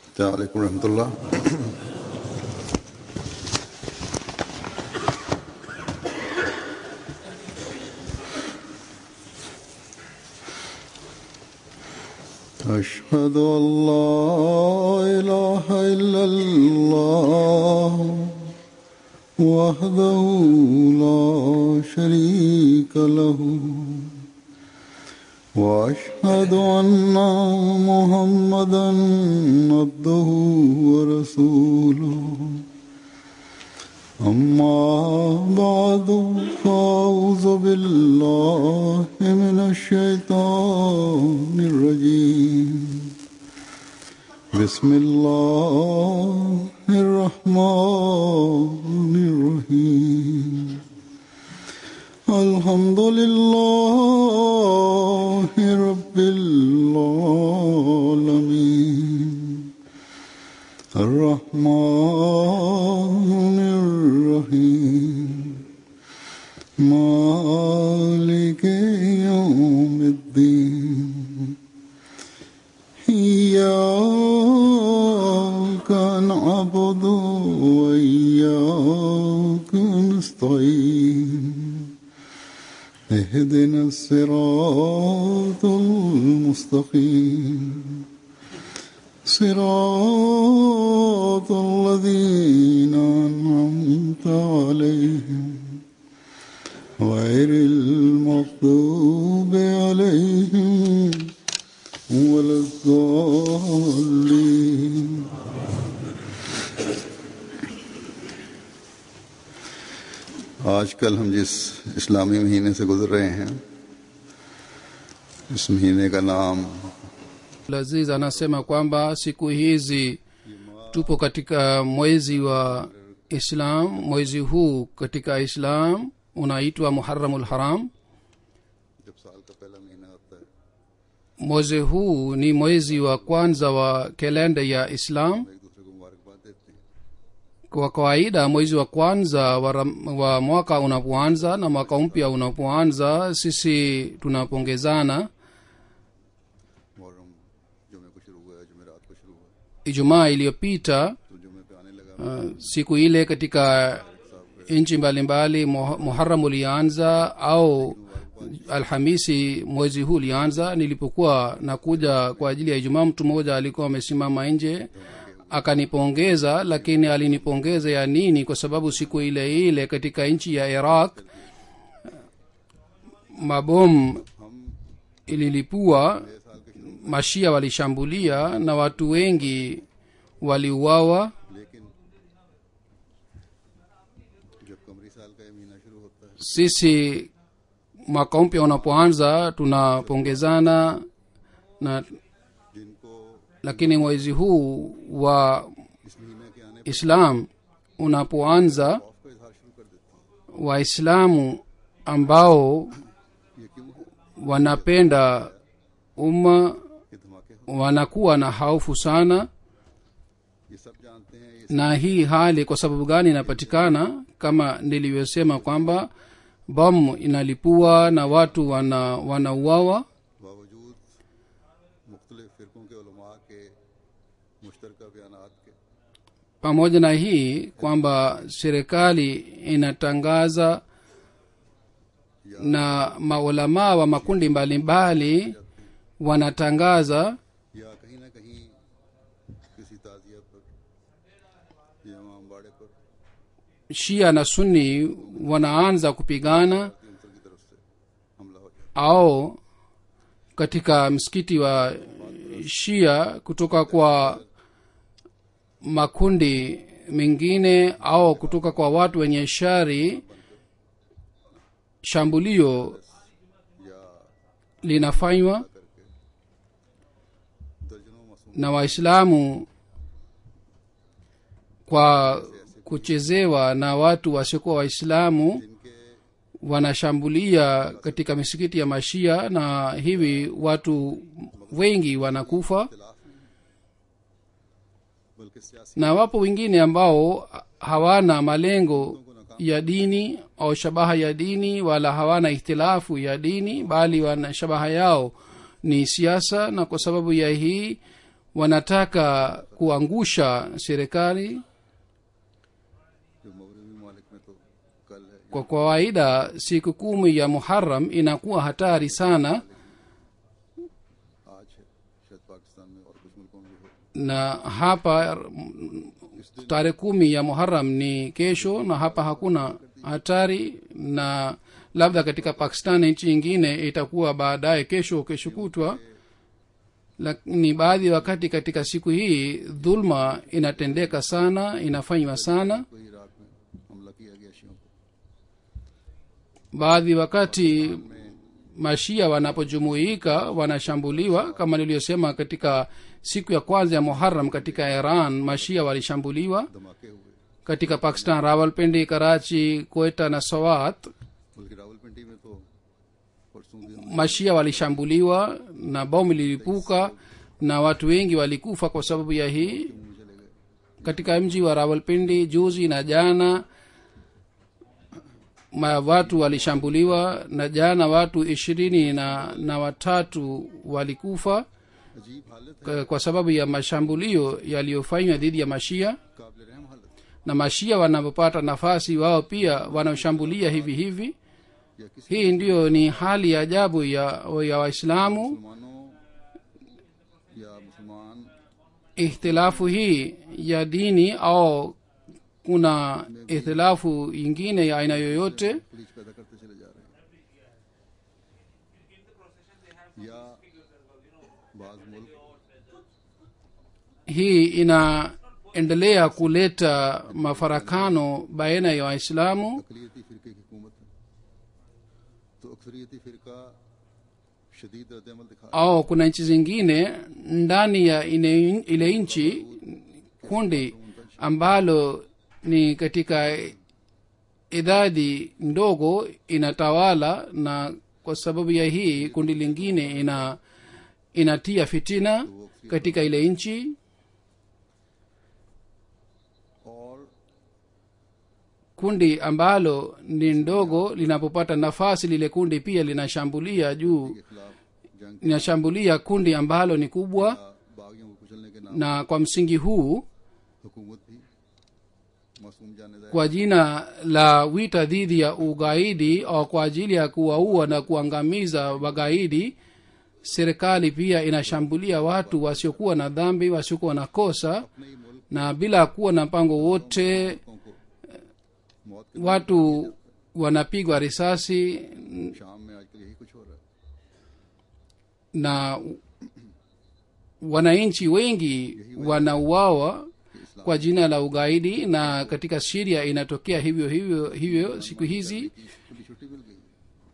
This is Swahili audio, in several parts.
السلام عليكم ورحمة الله أشهد أن لا إله إلا الله وحده لا شريك له واشهد ان محمدا عبده ورسوله اما بعد فاعوذ بالله من الشيطان الرجيم بسم الله الرحمن الرحيم الحمد لله رب العالمين الرحمن الرحيم مالك يوم الدين إياك نعبد وإياك نستعين اهدنا الصراط المستقيم صراط الذين أنعمت عليهم غير المغضوب عليهم ولا الضالين आजकल हम जिस इस्लामी महीने से गुजर रहे हैं इस महीने का नाम Aziz anasema kwamba siku hizi tupo katika mwezi wa islam mwezi huu katika islam unaitwa muharamul haram जब साल का पहला महीना आता है mwezi huu ni mwezi wa kwanza wa kalenda ya islam एक दूसरे को मुबारकबाद देते हैं kwa kawaida mwezi wa kwanza wa, ram- wa mwaka unapoanza na mwaka mpya unapoanza sisi tunapongezana Muharram जुमे को शुरू हुआ है जुमेरात को शुरू हुआ है ijumaa iliyopita तो जुमे पे आने लगा uh, siku ile katika nchi mbalimbali Muha- muharamu ulianza au alhamisi mwezi huu ulianza nilipokuwa nakuja kwa ajili ya ijumaa mtu mmoja alikuwa amesimama nje akanipongeza lakini alinipongeza ya nini kwa sababu siku ile ile katika nchi ya iraq mabomu ililipua mashia walishambulia na watu wengi waliuawa लेकिन जब कमरी साल का ये महीना शुरू होता है sisi mwaka mpya unapoanza tunapongezana na जिनको lakini mwezi huu wa इस महीने के आने islam unapoanza खौफ का इजहार शुरू कर देते हैं waislamu ambao ये क्यों है wanapenda umma ये धमाके हो wanakuwa na haufu sana ये सब जानते हैं ये na hii hali kwa sababu gani inapatikana kama nilivyosema kwamba bomu inalipua na watu wana wanauawa बावजूद मुख्तलिफ फ़िरकों के उलमा के मुश्तर बयान के pamoja na hii kwamba serikali inatangaza na maulamaa wa makundi mbalimbali wanatangaza या कहीं ना कहीं किसी ताजिया पर या इमाम बाड़े पर shia na sunni wanaanza kupigana उनकी की तरफ से हमला हो जाए au katika msikiti wa shia kutoka kwa makundi mengine au kutoka kwa watu wenye shari shambulio linafanywa दर्जनों मासूम na waislamu kwa kuchezewa na watu wasiokuwa waislamu जिनके wanashambulia katika misikiti ya mashia na hivi watu wengi wanakufa बल्कि सियासी na wapo wengine ambao hawana malengo ya dini au shabaha ya dini wala hawana ikhtilafu ya dini bali wana shabaha yao ni siasa na kwa sababu ya hii wanataka kuangusha serikali जो मगरबी ममालिक में तो कल है kwa kawaida siku kumi ya muharam inakuwa hatari sana आज है शायद पाकिस्तान में और कुछ मुल्कों में भी हो na hapa mm, tarehe kumi ya muharam ni kesho na hapa hakuna hatari na labda katika pakistan nchi nyingine itakuwa baadaye kesho kesho kutwa lakini baadhi ya wakati katika siku hii dhulma inatendeka sana inafanywa sana कोई Iraq में हमला किया गया शियों को baadhi wakati mashia wanapojumuika wanashambuliwa kama niliyosema katika siku ya kwanza ya muharam katika iran mashia walishambuliwa धमाके हुए katika pakistan rawalpindi karachi koeta na sawat बल्कि रावलपिंडी में तो परसों भी हम mashia walishambuliwa na bomu lilipuka na watu wengi walikufa kwa sababu ya hii मुंह चले गए katika mji wa rawalpindi juzi na jana ma watu walishambuliwa na jana watu ishirini na, na watatu walikufa अजीब हालत है kwa- kwa sababu ya mashambulio yaliyofanywa dhidi ya mashia काबिल रहम हालत na mashia wanapopata nafasi wao pia wanaoshambulia hivi hivi या किसी hii ndiyo ni hali ya ajabu ya, ya waislamu मुसलमानों या मुसलमान ihtilafu hii ya dini au kuna ihtilafu ingine ya aina yoyote police पैदा करते चले जा रहे हैं या बाज मुल्क hii inaendelea kuleta mafarakano baina ya waislamu अकलीती फिरके की हुकूमत है तो अक्सरियती फिरका शदीद रद्दमल दिखा au kuna nchi zingine ndani ya ine, ile nchi kundi ambalo ni katika idadi ndogo inatawala na kwa sababu ya hii kundi lingine ina inatia fitina katika ile nchi और kundi ambalo ni ndogo linapopata nafasi lile kundi pia linashambulia juu के खिलाफ जंग linashambulia kundi ambalo ni kubwa या बागियों को कुचलने के नाम na kwa msingi huu हुकूमत भी मासूम जाने जाए kwa jina la wita dhidi ya ugaidi au kwa ajili ya kuwaua na kuangamiza wagaidi serikali pia inashambulia watu wasiokuwa na dhambi wasiokuwa na kosa अपने ही मुल्क na bila kuwa na mpango wote को मौत के watu wanapigwa risasi शाम में आजकल यही कुछ हो रहा है na wananchi wengi wanauawa kwa jina la ugaidi na katika siria inatokea hivyo hivyo hivyo siku hizi खुली छुट्टी मिल गई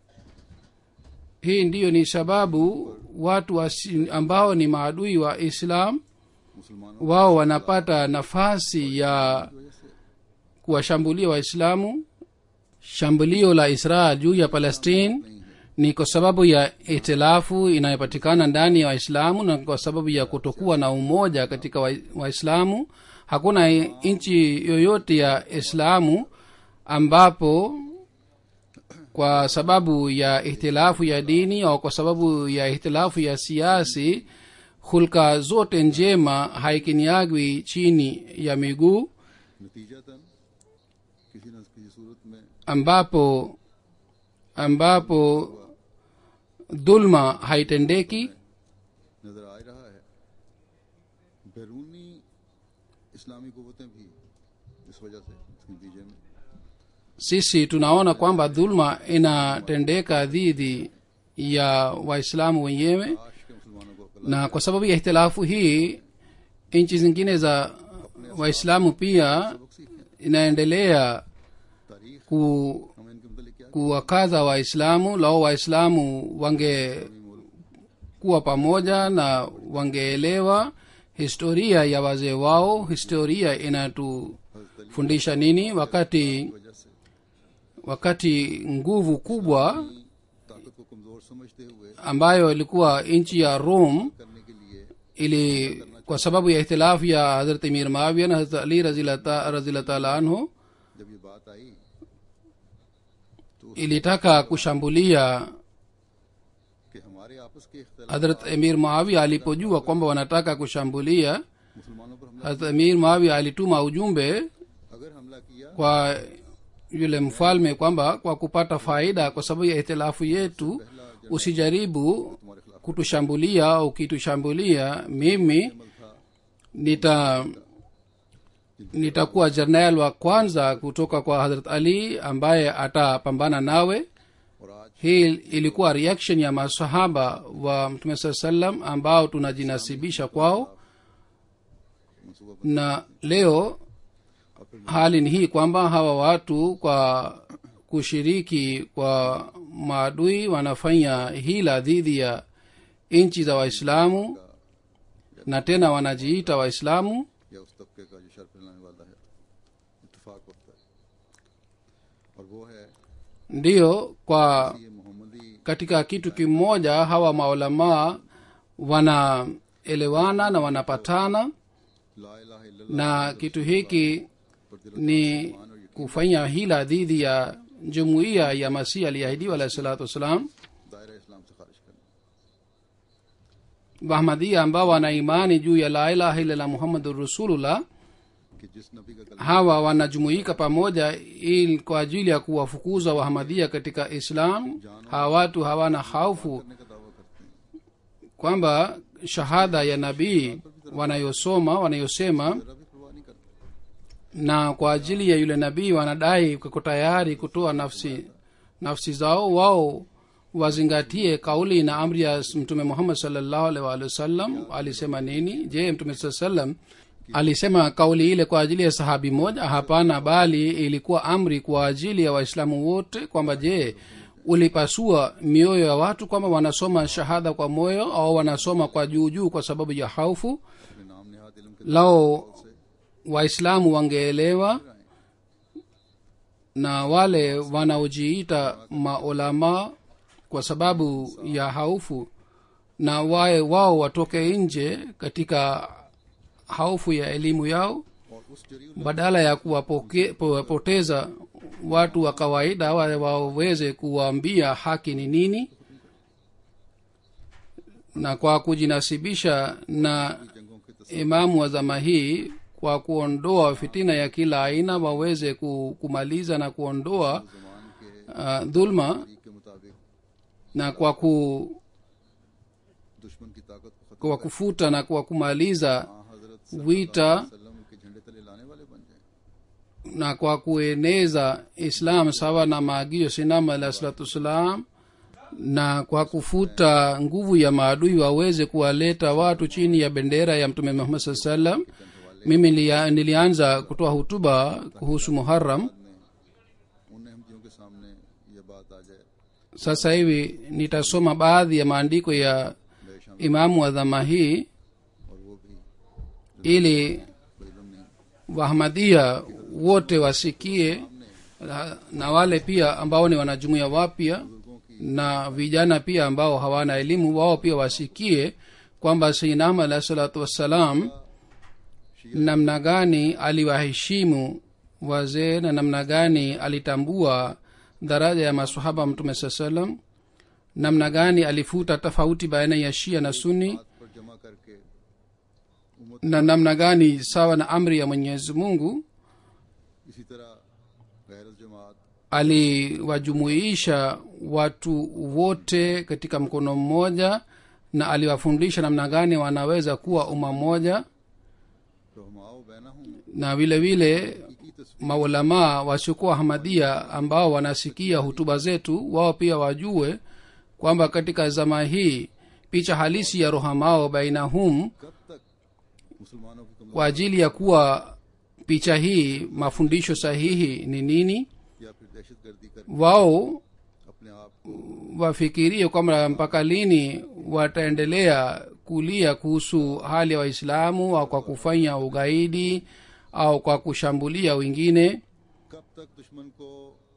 hii ndiyo ni sababu watu wasi, ambao ni maadui wa islam मुसलमानों wao wanapata nafasi ya kuwashambulia waislamu shambulio la israel juu ya palestine ni kwa sababu ya itilafu inayopatikana ndani ya waislamu na kwa sababu ya kutokuwa na umoja katika wa- waislamu hakuna nchi yoyote ya islamu ambapo kwa sababu ya ihtilafu ya dini au kwa sababu ya ihtilafu ya siasi hulka zote njema haikiniagwi chini ya miguu नतीजतन किसी न किसी सूरत में ambapo ambapo dhulma haitendeki नजर आ रहा है बैरूनी इस्लामी कुवतें भी इस वजह से इसके नतीजे में sisi tunaona kwamba dhulma inatendeka dhidi ya waislamu wenyewe काश के मुसलमानों को अकल na kwa sababu ya ihtilafu hii nchi zingine za waislamu pia सबक सीखें inaendelea तारीख ku, हम इनके मतलब क्या kuwakaza waislamu lao waislamu wangekuwa pamoja na wangeelewa historia ya wazee wao historia inatufundisha nini wakati वजह से wakati nguvu kubwa ताकत को कमजोर समझते हुए ambayo ilikuwa nchi ya rome करने के लिए ili kwa sababu ya ihtilafu ya hazrat mir mawia na hazrat ali razila taala anhu जब ये बात आई ilitaka kushambulia कि हमारे आपस उसके इख्तलाफ hadrat emir maawia alipojua kwamba wanataka kushambulia मुसलमानों पर हमला hadrat emir maawia alituma ujumbe अगर हमला किया kwa yule mfalme kwamba kwa kupata faida kwa sababu ya itilafu yetu usijaribu तुम्हारे खिलाफ kutushambulia au kitushambulia mimi अमल था nita nitakuwa jernal wa kwanza kutoka kwa hadrat ali ambaye atapambana nawe और आज hii ilikuwa reaction ya masahaba wa mtume saa salam ambao tunajinasibisha kwao मनसूबा na leo और फिर hali ni hii kwamba hawa watu kwa kushiriki kwa maadui wanafanya hila dhidi ya nchi za waislamu na tena wanajiita waislamu या उस तबके का जो शर फैलाने वाला है इतफाक होता है और वो है ndiyo kwa ये मोहम्मदी katika kitu kimoja hawa maulamaa wanaelewana na wanapatana ला इलाहा इल्लल्लाह na kitu hiki पर दिल ni kufanya hila dhidi ya jumuiya ya masihi aliyeahidiwa alahi salatu wassalam दायरा इस्लाम से खारिज करना wahmadia ambao wana imani juu ya la ilaha illallah muhammadun rasulullah कि जिस नबी का कलम hawa wanajumuika pamoja ili kwa ajili ya kuwafukuza wahamadia katika islam hawa watu hawana haufu करने का दावा करते हैं kwamba shahada ya nabii wanayosoma wanayosema जरा भी परवाह नहीं करते na kwa ajili ya yule nabii wanadai kuko tayari kutoa nafsi nafsi zao wao wazingatie kauli na amri ya mtume muhammad salllahu alaihi waalihi wasallam alisema nini je mtume saa salam alisema kauli ile kwa ajili ya sahabi moja hapana bali ilikuwa amri kwa ajili ya waislamu wote kwamba je ulipasua mioyo ya watu kwamba wanasoma shahada kwa moyo au wanasoma kwa juu juu kwa sababu ya haufu अपने नाम नेहाद इल्म के lao waislamu wangeelewa na wale wanaojiita maulama kwa sababu ya haufu na wae wao watoke nje katika haufu ya elimu yao और उस जरिए badala ya kuwapoke- kuwapoteza watu wa kawaida wale waweze kuwaambia haki ni nini na kwa kujinasibisha na जंगों के तस्वीर imamu wa zama hii kwa kuondoa fitina ya kila aina waweze ku- kumaliza na kuondoa Zaman के uh, dhulma तरीक के मुताबिक na kwa ku, दुश्मन की ताकत को खत्म kwa kufuta na kwa kumaliza हाँ, हजरत wita सल्लम के झंडे तले लाने वाले बन जाए na kwa kueneza islam sawa na maagizo sinama alah salatu wassalam na kwa kufuta nguvu ya maadui waweze kuwaleta watu chini ya bendera ya mtume muhammad saa salam mimi nilia- nilianza kutoa hutuba kuhusu muharam ने उन अहमदियों के सामने ये बात आ जाए sasa hivi nitasoma baadhi ya maandiko ya Besham imamu wa dhama hii और वो भी ili कोई इल्म नहीं wahamadia wote wasikie na, na wale pia ambao ni wanajumuia wapya na vijana pia ambao hawana elimu wao pia wasikie kwamba sainam alahi salatu wassalam namna gani aliwaheshimu wazee na namna gani alitambua daraja ya masahaba wa mtume saa salam namna gani alifuta tofauti baina ya shia na suni हाथ पर जमा करके उम्मत na namna gani sawa na amri ya mwenyezi mungu इसी तरह गैर जमात aliwajumuisha watu wote katika mkono mmoja na aliwafundisha namna gani wanaweza kuwa umma mmoja रहमाओ बैना हूँ na vile vile की तस्वीर maulamaa wasiokuwa hamadia ambao wanasikia hutuba zetu wao pia wajue kwamba katika zama hii picha halisi ya rohamao bainahum कब तक मुसलमानों की कमजोरी kwa ajili ya kuwa picha hii mafundisho sahihi ni nini या फिर दहशत गर्दी कर wao अपने आप को wafikirie kwamba mpaka lini wataendelea kulia kuhusu hali ya waislamu au kwa kufanya ugaidi au kwa kushambulia wengine कब तक दुश्मन को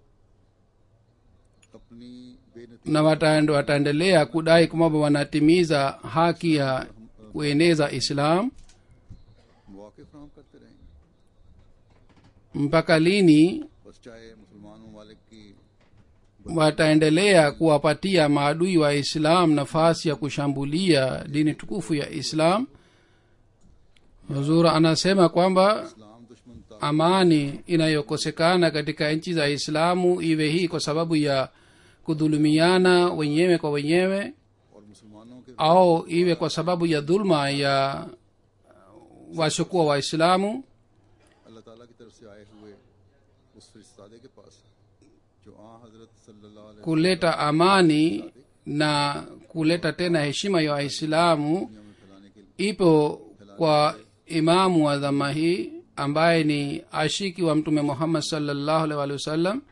अपनी बेनती na wataende- wataendelea kudai kwamba wanatimiza haki ya kueneza islam मौके फ्राहम करते रहेंगे mpaka lini बस चाहे मुसलमान ममालिक की wataendelea kuwapatia maadui wa islam nafasi ya kushambulia dini tukufu ya islam huzur anasema kwamba इस्लाम दुश्मन ता amani inayokosekana katika nchi za islamu iwe hii kwa sababu ya kudhulumiana wenyewe kwa wenyewe और मुसलमानों के au iwe kwa sababu ya dhulma ya wasiokuwa waislamu अल्लाह ताला की तरफ से आए हुए उस फरिश्तादे के पास जो आ हजरत सल्लल्लाहु अलैहि kuleta amani na kuleta tena heshima ya waislamu वसल्लम में फैलाने के लिए ipo kwa imamu wa dhama hii ambaye ni ashiki wa mtume muhammad salllahu alaihi waalihi wasallam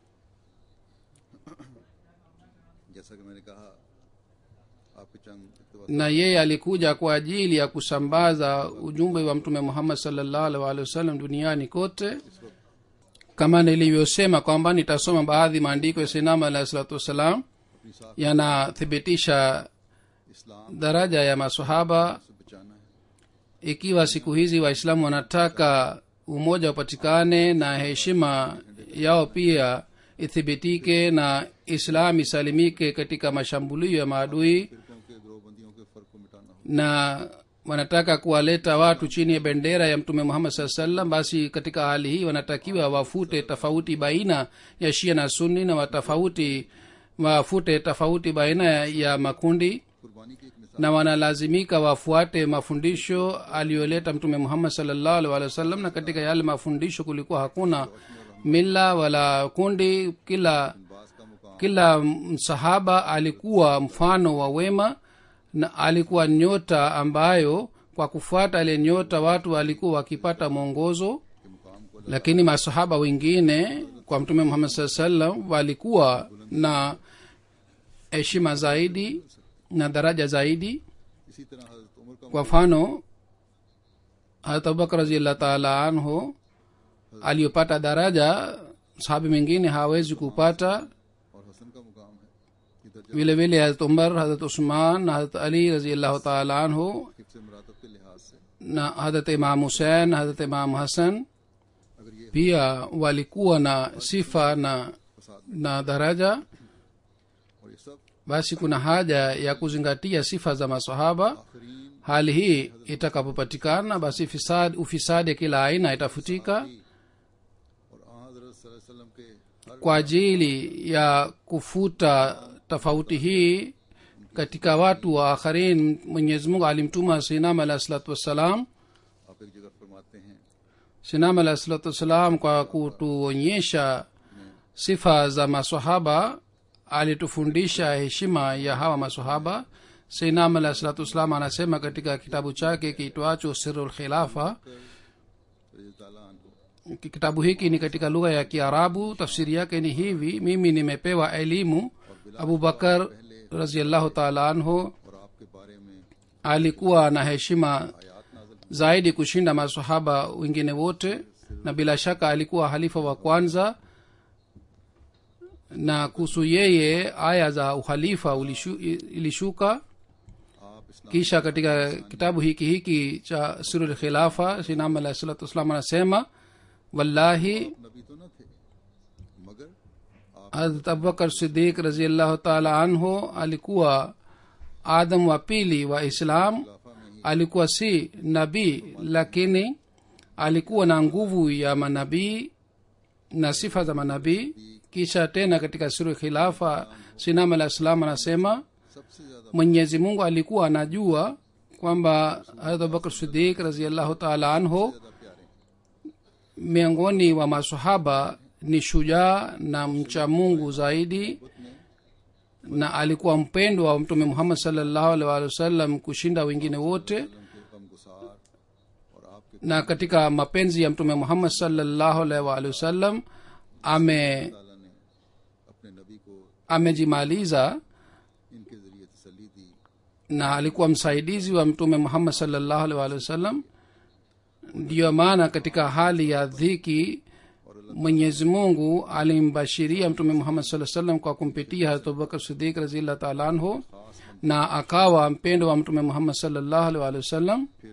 जैसा कि मैंने कहा आपके चंद इक़्तिबास na yeye alikuja kwa ajili ya kusambaza ujumbe wa mtume muhammad salllahu alaihi waalihi wasallam duniani kote kama nilivyosema kwamba nitasoma baadhi maandiko ya sinama alahi salatu wassalam अपनी साख yanathibitisha इस्लाम daraja ya masahaba से बचाना है ikiwa siku hizi waislamu wanataka umoja upatikane na heshima yao pia ithibitike na islam isalimike katika mashambulio ya maadui फिरकों के ग्रोहबंदियों के फर्क को मिटाना हो na wanataka kuwaleta watu chini ya bendera ya mtume muhammad saa salam basi katika hali hii wanatakiwa wafute tofauti baina ya shia na sunni na watofauti wafute tofauti baina ya makundi कुर्बानी की एक मिसाल na wanalazimika wafuate mafundisho aliyoleta mtume muhammad salllahu alih walih wasallam na katika yale mafundisho kulikuwa hakuna mila wala kundi kila बास का मुकाम kila msahaba alikuwa mfano wa wema na alikuwa nyota ambayo kwa kufuata ile nyota watu walikuwa wakipata mwongozo के मुकाम को lakini masahaba wengine kwa mtume muhammad saa salam walikuwa na heshima zaidi na daraja zaidi इसी तरह हजरत उमर का kwa mfano harat abubakar raziallah taala anhu aliyopata daraja sahabi mwingine hawezi kupata और हसन का मुकाम है कि दर्जा vile vile harat umar harat usman na harat ali raziallahu taala anhu हिफ्स मरातब के लिहाज से na harat imam husein harat imam hasan अगर ये pia walikuwa na sifa na फसाद na daraja और ये सब basi kuna haja ya kuzingatia sifa za masahaba आखरीन hali hii itakapopatikana basi fisad, ufisadi kila aina itafutika और आ हजरत सल्लल्लाहु अलैहि वसल्लम के हर kwa ajili ya kufuta tofauti hii katika watu wa akharin mwenyezi mungu alimtuma sinam alahi salatu wassalam आप एक जगह फरमाते हैं sinam alahi salatu wassalam kwa kutuonyesha sifa za masahaba alitufundisha heshima ya hawa masahaba sinam alahi salatu wassalam anasema katika kitabu chake kiitwacho siru lkhilafa रज़ी ताला अन्हु kitabu hiki ni katika lugha ya kiarabu tafsiri yake ni hivi mimi nimepewa elimu abubakar raziallahu taala anhu और आपके बारे में alikuwa na heshima आयात नाज़िल zaidi kushinda masahaba wengine wote na bila shaka alikuwa halifa wa kwanza na kuhusu yeye aya za uhalifa ulishu, ilishuka आप इस्लाम kisha katika kitabu hiki hiki cha sirul khilafa sinam alahi salatu wassalam anasema wallahi नबी तो न थे मगर आप harat abubakar sidik raziallahu taala anhu alikuwa adam wa pili wa islam खिलाफा में ही alikuwa si nabii lakini alikuwa na nguvu ya manabii na sifa za manabii kisha tena katika suru khilafa sinam alah salam anasema सबसे ज्यादा mwenyezi mungu alikuwa anajua kwamba harat abubakar sidik raziallahu taala anhu ज्यादा प्यारे miongoni wa masahaba ni shujaa na mcha mungu zaidi na alikuwa mpendwa wa mtume muhammad salllahu alih walih wasallam kushinda wengine wote के गम गुसार और आपके na katika mapenzi ya mtume muhammad salllahu alaihi waalihi wasallam ame ताला ने अपने नबी को amejimaliza इनके जरिए तसली दी na alikuwa msaidizi wa mtume muhammad salllahu alaihi waalihi wasallam ndiyo maana katika hali ya dhiki mwenyezi mungu alimbashiria mtume muhammad saa salam kwa kumpitia harat abubakar sidik raziallah taala anhu na akawa mpendo wa mtume muhammad salllahu alaihi waalihi wasallam फिर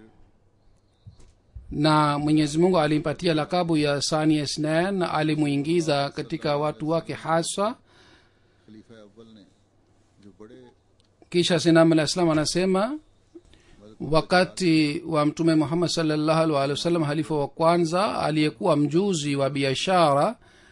na mwenyezi mungu alimpatia lakabu ya sani isnan na alimuingiza katika watu wake haswa अव्वल ने जो बड़े kisha sinam alah salam anasema wakati wa mtume muhammad salllahu alih walih wasallam halifa wa kwanza aliyekuwa mjuzi wa biashara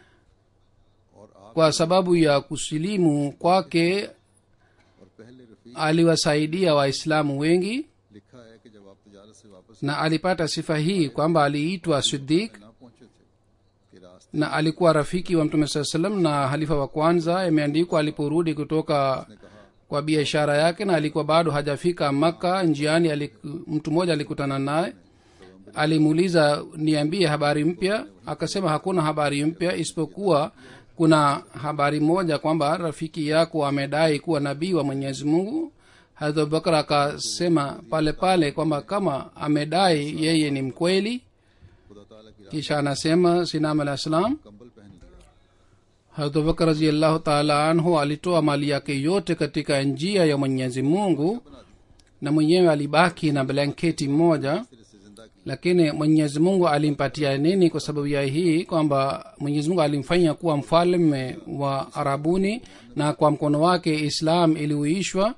और आप kwa sababu ya kusilimu kwake और पहले Rafi aliwasaidia waislamu wengi लिखा है कि जब आप तजारत से वापस na alipata sifa hii kwamba aliitwa sidik ना पहुंचे थे कि रास्ते na alikuwa rafiki wa mtume saa salam na halifa wa kwanza imeandikwa aliporudi kutoka ने कहा kwa biashara yake na alikuwa bado hajafika makka njiani aliku, mtu mmoja alikutana naye alimuuliza niambie habari mpya akasema hakuna habari mpya isipokuwa kuna habari moja kwamba rafiki yako amedai kuwa nabii wa mwenyezi mungu hadrat abubakar akasema pale pale kwamba kama amedai yeye ni mkweli खुदा ताला की राह kisha anasema sinam alah salam कंबल पहन लिया hadrat abubakar raziallahu taala anhu alitoa mali yake yote katika njia ya mwenyezi mungu na mwenyewe alibaki na blanketi moja सिरे से जिंदा की lakini mwenyezi mungu alimpatia nini kwa sababu ya hii kwamba mwenyezi mungu alimfanya kuwa mfalme wa arabuni na kwa mkono wake islam iliuishwa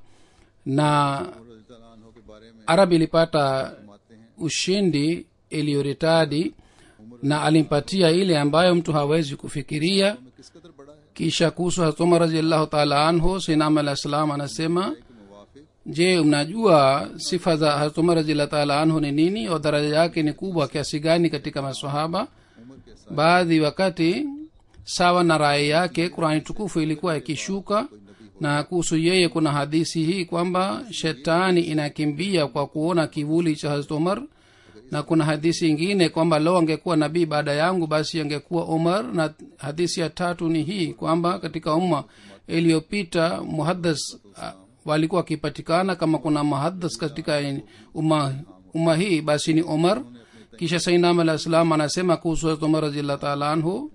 na और रज़ी अल्लाह अन्हो के बारे में arab ilipata फरमाते हैं ushindi iliyoritadi na alimpatia ile ambayo mtu hawezi kufikiria में किस कदर बड़ा है kisha kuhusu hatuma raziallahu taala anhu sinam alah salam anasema कि मुवाफिक je mnajua sifa za hatuma raziallahu taala anhu ni nini au daraja yake ni kubwa kiasi gani katika masahaba उम्र के साथ baadhi wakati sawa na rai yake qurani tukufu ilikuwa ikishuka na kuhusu yeye kuna hadisi hii kwamba shetani inakimbia kwa kuona kivuli cha hazrat umar na kuna hadisi ingine kwamba leo angekuwa nabii baada yangu basi angekuwa umar na hadisi ya tatu ni hii kwamba katika umma iliyopita muhaddas ah, walikuwa wakipatikana kama kuna muhaddas katika umma, umma hii basi ni umar kisha sainam alah salam anasema kuhusu hazrat umar raziallah taala anhu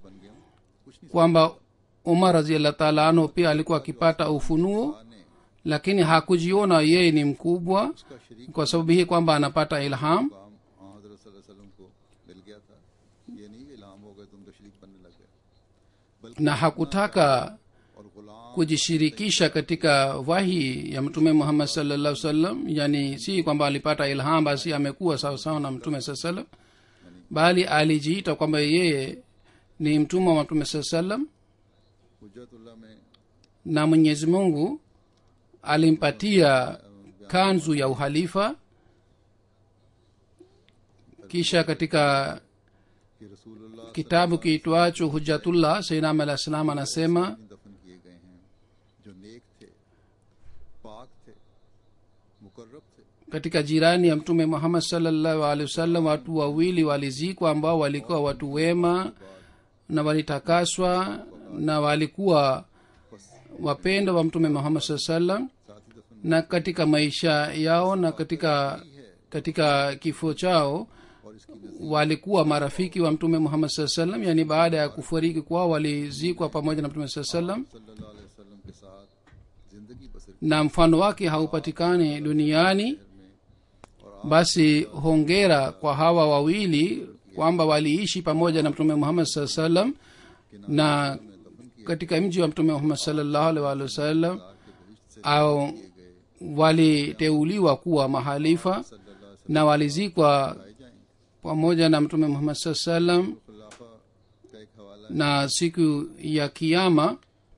kwamba umar raziallah taala anhu pia alikuwa akipata ufunuo lakini hakujiona yeye ni mkubwa kwa sababu hii kwamba anapata ilham काम हाँ हजरत सल्लल्लाहु अलैहि वसल्लम को मिल गया था ये नहीं कि इल्हाम हो गए तुम तो शरीक बनने लग गए na hakutaka और गुलाम kujishirikisha katika wahi ya mtume muhammad sallallahu sallam yani si kwamba alipata ilham basi amekuwa sawasawa na mtume saa salam bali alijiita kwamba yeye ni mtumwa wa mtume saa salam हुज्जतुल्लाह में na mwenyezi mungu alimpatia kanzu ya uhalifa kisha katika कि रसूलुल्लाह kitabu kiitwacho hujatullah sainam alah salam anasema दफन किए गए हैं जो नेक थे पाक थे मुकर्रब थे katika jirani ya mtume muhammad salllahu alehi wasallam watu wawili walizikwa ambao walikuwa watu wema na walitakaswa na walikuwa wapendo wa mtume muhammad saa salam साथ ही दफन na katika maisha yao na katika katika kifo chao और इसकी नजीर walikuwa marafiki wa mtume muhammad saa salam yani baada ya kufariki kwao walizikwa pamoja na mtume saa salam सल्लल्लाहु अलैहि वसल्लम के साथ जिंदगी बसर na mfano wake haupatikani duniani में और basi hongera kwa hawa wawili kwamba waliishi pamoja na mtume muhammad saa salam na katika mji wa mtume muhammad salllahu alih walih wasallam au waliteuliwa kuwa mahalifa na walizikwa pamoja na mtume muhammad saa salam खुलाफा का एक हवाला na siku ya kiama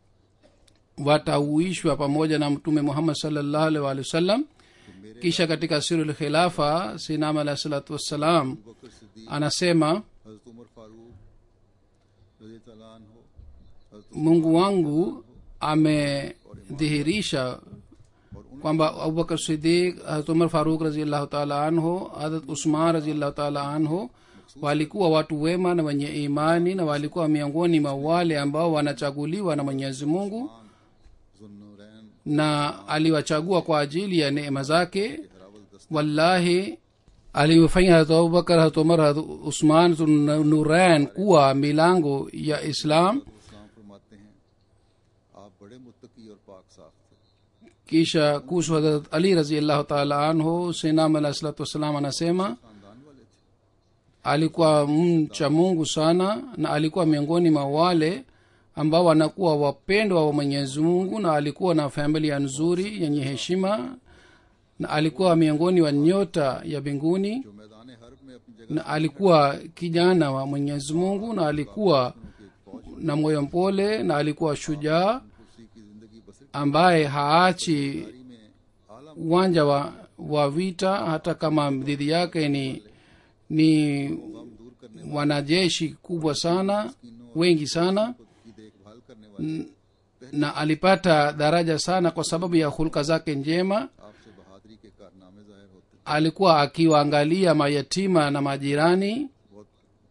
watauishwa pamoja na mtume muhammad salllahu alih walih wasallam kisha katika siru lkhilafa sinam alahi salatu wassalam बकर सिद्दीक anasema हजरत उमर फारूक रजी तआला अन्हो हजरत mungu wangu amedhihirisha kwamba abubakar sidik harat umar faruk raziallahu taala anhu harat usman raziallahu taala anhu walikuwa watu wema na wenye imani na walikuwa miongoni mwa wale ambao wanachaguliwa na mwenyezi mungu जुन्नूरैन na aliwachagua kwa ajili ya neema zake wallahi aliwafanya harat abubakar harat umar harat usman nurain kuwa milango ya islam इस्लाम फरमाते हैं आप बड़े मुत्तकी और पाक साफ थे kisha kuhusu hadrat ali raziallahu taala anhu sinam alah salatu wassalam anasema खानदान वाले थे alikuwa mcha mungu sana na alikuwa miongoni mwa wale ambao wanakuwa wapendwa wa mwenyezi mungu na alikuwa na familia nzuri yenye heshima na alikuwa miongoni wa nyota ya mbinguni जो मैदान हर्ब में अपनी जगह na alikuwa kijana wa mwenyezi mungu na alikuwa na moyo mpole na alikuwa shujaa उसी की जिंदगी बसर ambaye haachi में आला uwanja wa, wa vita hata kama dhidi yake ni ni गम दूर करने wanajeshi kubwa sana wengi sana की देखभाल करने वाले na alipata daraja sana kwa sababu ya hulka zake njema आपसे बहादुरी के कारनामे जाहिर होते alikuwa akiwaangalia mayatima na majirani बहुत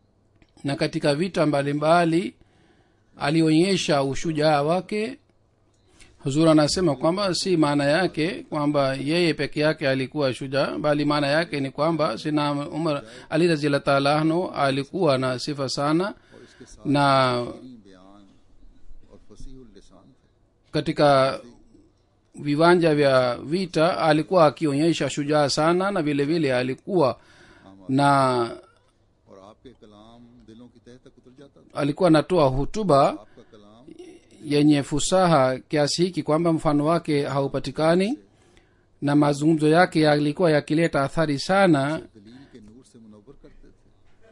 na katika vita mbalimbali alionyesha ushujaa wake huzur anasema kwamba si maana yake kwamba yeye peke yake alikuwa shujaa bali maana yake ni kwamba sina umar ali raziallah taala anhu alikuwa na sifa sana और इसके साथ na ही बयान और फसीहुल लिसान थे katika viwanja vya vita alikuwa akionyesha shujaa sana na vile vile alikuwa na और आपके कलाम दिलों की तह तक उतर जाता था alikuwa anatoa hutuba आपका कलाम yenye fusaha kiasi hiki kwamba mfano wake haupatikani na mazungumzo yake yalikuwa yakileta athari sana दलील के नूर से मुनवर करते थे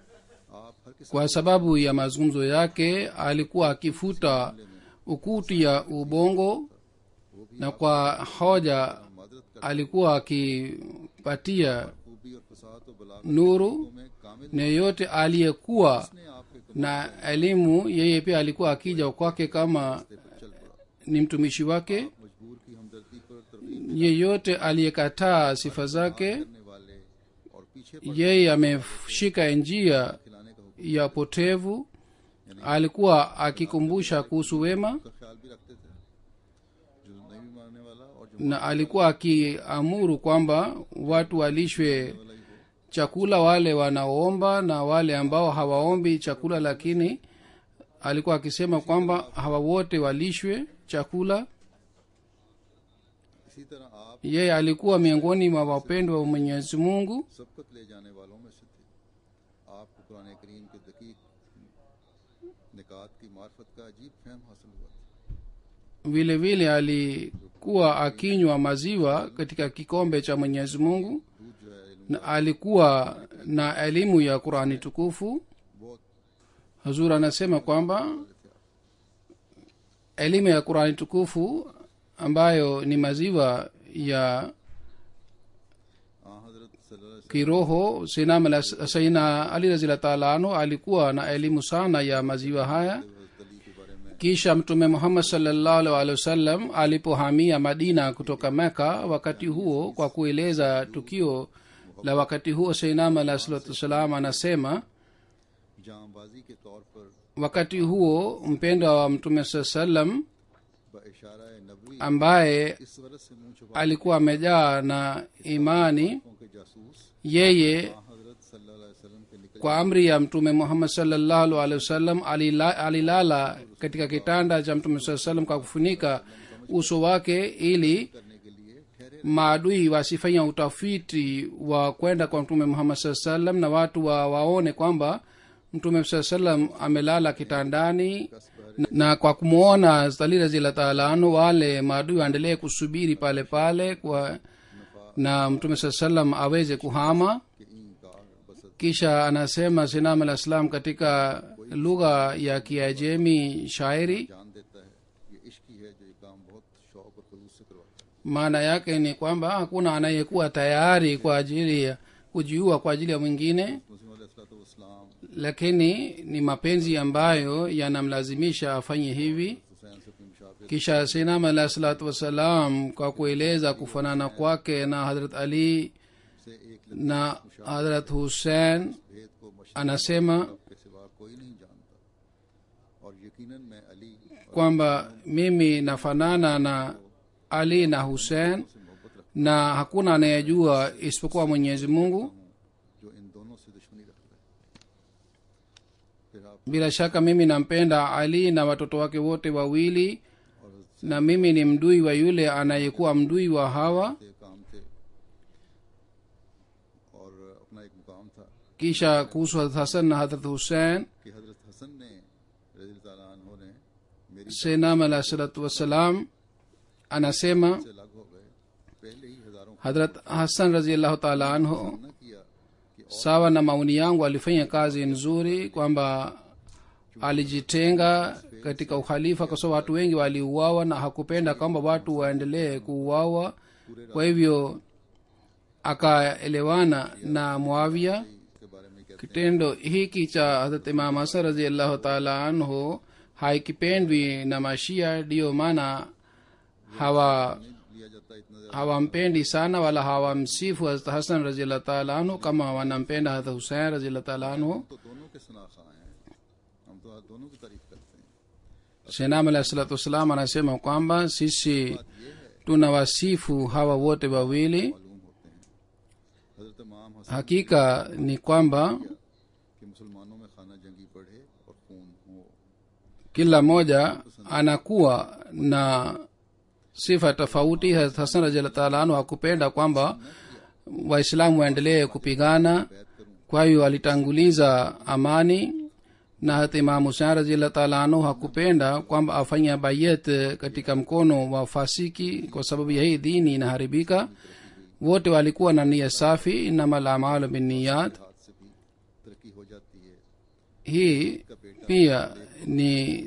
आप हर किस्म kwa sababu ya mazungumzo yake alikuwa akifuta ukuti ya ubongo na kwa hoja मदद कर alikuwa akipatia खूबी और फसाद और बलागत nuru में कामिल na yeyote aliyekuwa ने आपके na elimu yeye pia alikuwa akija kwake kama चल पड़ा ni mtumishi wake मजबूर की हमदर्दी पर तरकीब yeyote aliyekataa sifa zake करने वाले और पीछे पड़ yeye ameshika njia खिलाने का हुक्म ya potevu alikuwa akikumbusha kuhusu wema का ख्याल भी रखते थे जो नहीं भी मानने वाला और जो na alikuwa akiamuru kwamba watu walishwe chakula wale wanaoomba na wale ambao hawaombi chakula lakini alikuwa akisema kwamba hawa wote walishwe chakula इसी तरह आप yeye alikuwa miongoni mwa wapendwa wa mwenyezi mungu सबकत ले जाने वालों में से थे आपको कुरान करीम के दकीक निकात की मार्फत का अजीब फहम हासिल हुआ था vile vile alikuwa akinywa maziwa katika kikombe cha mwenyezi mungu दूध जो है इल्म na alikuwa na elimu ya qurani tukufu बहुत hazur anasema kwamba elimu ya qurani tukufu ambayo ni maziwa ya आ हजरत सल्लल्लाहु अलैहि kiroho sinam alas- saina ali razila taala anhu alikuwa na elimu sana ya maziwa haya वसल्लम हजरत अली के बारे में kisha mtume muhammad salllahu alhi wasallam alipohamia madina kutoka meka wakati huo kwa kueleza tukio la wakati huo seinam alah salatu wassalam anasema जामबाजी के तौर पर wakati huo mpendwa wa mtume saa salam ब इशारा नबवी ambaye इस गरज से मुंह छुपा alikuwa amejaa na imani के जासूस yeye आ हजरत सल्लल्लाहु अलैहि वसल्लम के निकट kwa amri ya mtume muhammad salllahu alehi wasallam alila, alilala katika kitanda cha mtume saa salam kwa kufunika uso wake ili करने के लिए ठहरे maadui wasifanya utafiti wa kwenda kwa mtume muhammad saa salam na watu wa waone kwamba mtume saa salam amelala kitandani na, na kwa kumwona stali razila taala anhu wale maadui waendelee kusubiri pale pale kwa na mtume saa salam aweze kuhama कि इनकार बसत kisha anasema sinam alah salam katika lugha ya kiajemi shairi जान देता है ये इश्क ही है जो ये काम बहुत शौक और खलूस से करवाता है maana yake ni kwamba hakuna anayekuwa tayari kwa ajili ya kujiua kwa ajili ya mwingine मुस्लिम अलैहिस्सलाम lakini ni mapenzi ambayo yanamlazimisha afanye hivi Hussain से अपनी मुशाफिर kisha sinam alah salatu wassalam kwa kueleza kufanana kwake na hadrat ali से एक na hadrat hussein भेद को मशरक anasema के सिवा कोई नहीं जानता और यकीनन मैं Ali kwamba mimi nafanana na ali na hussein से मोहब्बत रखता na hakuna anayejua isipokuwa mwenyezi mungu हूँ जो इन दोनों से दुश्मनी रखता है फिर आप bila shaka mimi nampenda ali na watoto wake wote wawili और na mimi ni mdui wa yule anayekuwa mdui wa hawa थे काम थे और अपना एक मुकाम था kisha kuhusu hadrat hasan na hadrat hussein कि हजरत हसन ने रजी ताला अन्हो ने मेरी senam alah salatu wassalam anasema से अलग हो गए पहले ही हजारों hadrat hasan raziallahu taala anhu न किया कि sawa na maoni yangu alifanya kazi nzuri kwamba alijitenga katika ukhalifa kwa sababu watu wengi waliuawa na hakupenda kwamba watu waendelee kuuawa kwa hivyo akaelewana na muavia के बारे में कहते kitendo hiki cha hadrat imam hasan raziallahu taala anhu haikipendwi na mashia ndiyo maana hawa नहीं लिया जाता इतना ज्यादा hawampendi sana wala hawamsifu hazrat hasan raziallahu taala anhu kama wanampenda hadrat husein raziallahu taala anhu तो दोनों के सनाखा हैं हम तो आज दोनों की तारीफ करते हैं shenam alahi salatu wassalam anasema kwamba sisi tunawasifu hawa wote wawili मालूम होते हैं हजरत इमाम हसन hakika ni kwamba कि मुसलमानों में खाना जंगी बढ़े और खून हो kila mmoja anakuwa na sifa tofauti Hazrat hasan raziallahu taala anhu hakupenda kwamba waislamu waendelee kupigana बैत करूं kwa hiyo alitanguliza amani na hata imamu husein raziallahu taala anhu hakupenda kwamba afanya bayet katika mkono wa fasiki kwa sababu ya hii dini inaharibika wote walikuwa na nia safi inama lamalu binniyat हाथ से भी तरक्की हो जाती है hii pia ni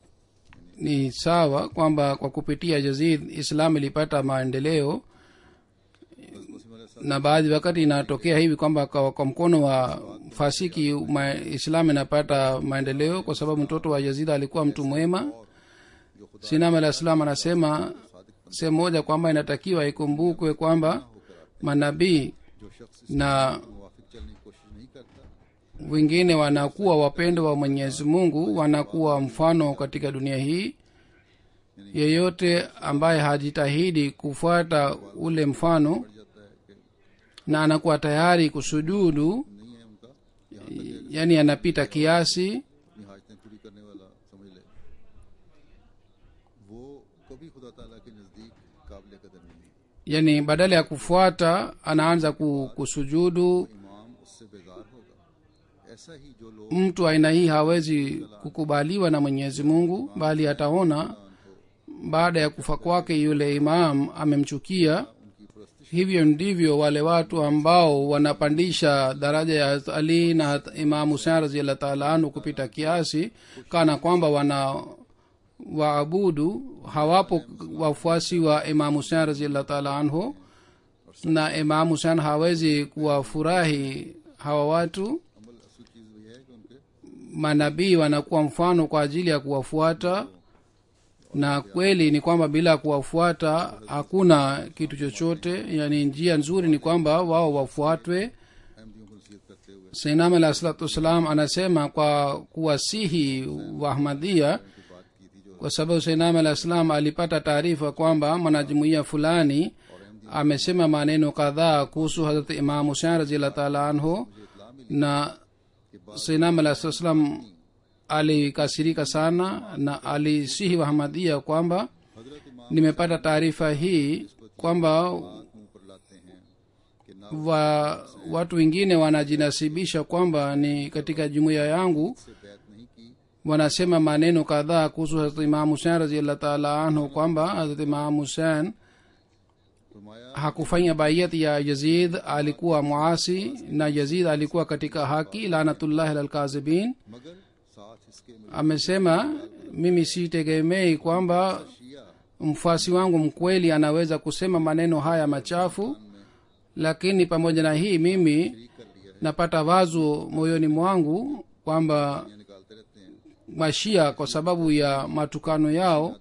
ni sawa kwamba kwa kupitia jazid islam ilipata maendeleo बस मुस्लिम अलैहि na baadhi wakati inatokea hivi kwamba kwa, kwa mkono wa fasiki ma, islam inapata maendeleo kwa sababu mtoto wa yazid alikuwa mtu mwema जो खुदा sinam alah salam anasema sehemu moja kwamba inatakiwa ikumbukwe kwamba manabii जो शख्स na इसके मुवाफिक चलने की कोशिश नहीं करता wengine wanakuwa wapendo wa mwenyezi mungu wanakuwa mfano katika dunia hii yeyote ambaye hajitahidi kufuata ule mfano पड़ जाता है कि na anakuwa tayari kusujudu नहीं है उनका यहाँ तक yani anapita kiasi अपनी हाजतें पूरी करने वाला समझ ले वो कभी खुदा ताला के नजदीक काबिल कदर नहीं है yani badala ya kufuata anaanza ku- kusujudu इमाम उससे बेजार होगा ऐसा ही जो लोग mtu aina hii hawezi kukubaliwa na mwenyezi mungu bali ataona baada ya kufa kwake yule imam amemchukia उनकी प्रस्तिश hivyo ndivyo wale watu ambao wanapandisha daraja ya Hazrat ali na Hazrat imam husein raziallah taala anhu kupita kiasi kana kwamba wana waabudu hawapo wafuasi wa imam husein raziallah taala anhu na imam husein hawezi kuwafurahi hawa watu अमल असल चीज वही है कि उनके manabii wanakuwa mfano kwa ajili ya kuwafuata na kweli ni kwamba bila kuwafuata hakuna kitu chochote yani njia nzuri ni kwamba wao wafuatwe अहमदियों को नसीहत करते हुए sainam alah salatu wassalam anasema kwa kuwasihi waahmadia की बात की थी जो kwa sababu sainam alah salam alipata taarifa kwamba mwanajumuia fulani amesema maneno kadhaa kuhusu hazrat imam husein raziallah taala anhu na sainam alah salatu wassalam alikasirika sana na alisihi wahamadia kwamba हजरत इमाम nimepata taarifa hii kwamba मुंह पर लाते हैं कि ना wa, watu wengine wanajinasibisha kwamba ni katika jumuiya yangu से बैत नहीं की wanasema maneno kadhaa kuhusu hazrat imam husein raziallah taala anhu kwamba hazrat imam husein फरमाया hakufanya baiyat ya yazid alikuwa muasi na yazid alikuwa katika haki lanatullahi lalkazibin मगर साथ इसके में amesema mimi sitegemei kwamba शिया mfuasi wangu mkweli anaweza kusema maneno haya machafu lakini pamoja na hii mimi ठीक कर लिया napata wazo moyoni mwangu kwamba है निकालते रहते हैं mashia kwa sababu ya matukano yao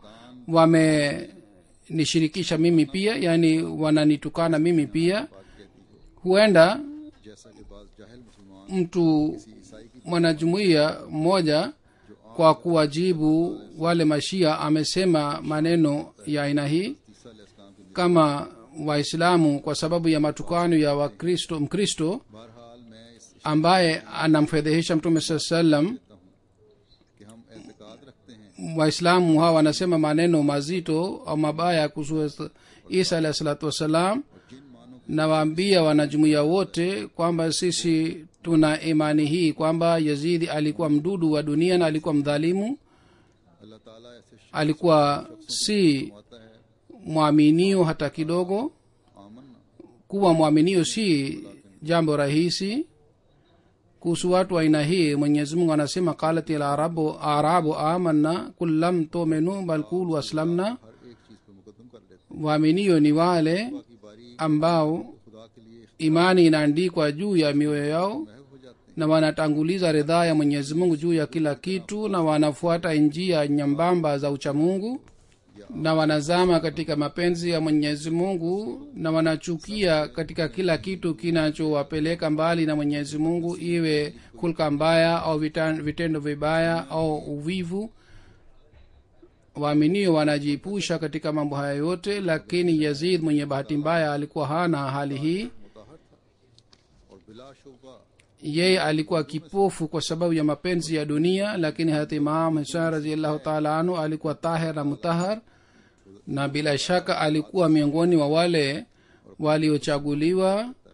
wamenishirikisha mimi pia yani wananitukana mimi pia बात कहती हो huenda जैसा कि बाज जाहिल मुसलमान mtu ईसाई की mwanajumuiya mmoja kwa kuwajibu wale mashia amesema maneno ya aina hii तीसरा इस्लाम की kama waislamu kwa sababu ya matukano ya wakristo mkristo बहरहाल मैं इस ambaye anamfedhehesha mtume saa salam कहता हूँ कि हम एतकाद रखते हैं waislamu hawa wanasema maneno mazito au mabaya kuhusu isa alahi salatu wassalam जिन मानों nawaambia wanajumuiya wote kwamba sisi tuna imani hii kwamba yazidi alikuwa mdudu wa dunia na alikuwa mdhalimu अल्लाह ताला ऐसे शख्स alikuwa si फरमाता है mwaminio hata kidogo आमन kuwa mwaminio si jambo rahisi kuhusu watu wa aina hii mwenyezi mungu anasema qalat larabu arabu amanna kul lam tuminu bal kulu aslamna हर एक चीज पर मुकदम कर लेते waaminio ni wale हैं की बारी ambao खुदा के लिए imani inaandikwa juu ya mioyo yao महव हो जाते na wanatanguliza ridhaa ya mwenyezi mungu juu ya kila kitu na wanafuata njia nyambamba za uchamungu na wanazama katika mapenzi ya mwenyezi mungu na wanachukia katika kila kitu kinachowapeleka mbali na mwenyezi mungu iwe hulka mbaya au vitan- vitendo vibaya au uvivu waaminio wanajiepusha katika mambo haya yote lakini yazid mwenye bahati mbaya alikuwa hana hali hii मुताहर था और बिलाशुबा yeye alikuwa kipofu kwa sababu ya mapenzi ya dunia lakini hati imam hisan raziallahu taala anhu alikuwa tahir na mutahar na bila shaka alikuwa miongoni wa wale waliochaguliwa